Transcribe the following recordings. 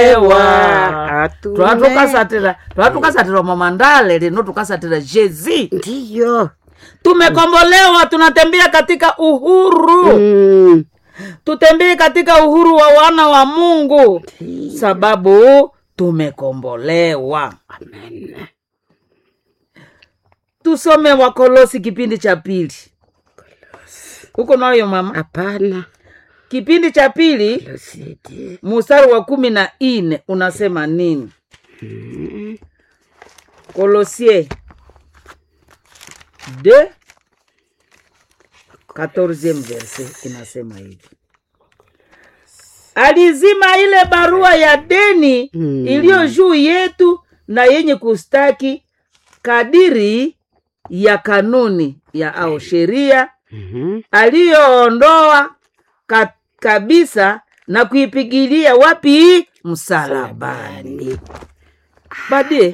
ewa Atume. twatukasatira twatukasatira mamandale lino tukasatira jezi ndiyo tumekombolewa tunatembea katika uhuru Mm. tutembee katika uhuru wa wana wa mungu sababu tumekombolewa amen tusome wakolosi kipindi cha pili huko nayo mama hapana kipindi cha pili losidi mustari wa kumi na ine unasema nini kolosie de 14 verse inasema hivi alizima ile barua ya deni Mm. iliyo juu yetu na yenye kustaki kadiri ya kanuni ya au sheria Mhm. aliyoondoa ka, kabisa na kuipigilia wapi msalabani badie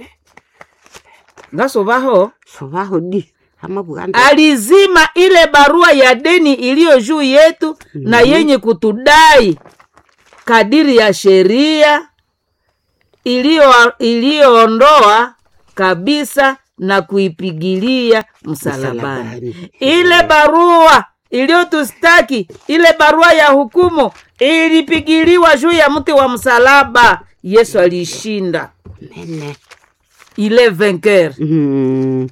ngasovaho sovaho di ama buganda alizima ile barua ya deni iliyo juu yetu na yenye kutudai kadiri ya sheria iliyo- iliyoondoa kabisa na kuipigilia msalabani Msalabani. ile barua iliyotustaki ile barua ya hukumu ilipigiliwa juu ya mti wa msalaba yesu aliishinda mene ile venker Mm.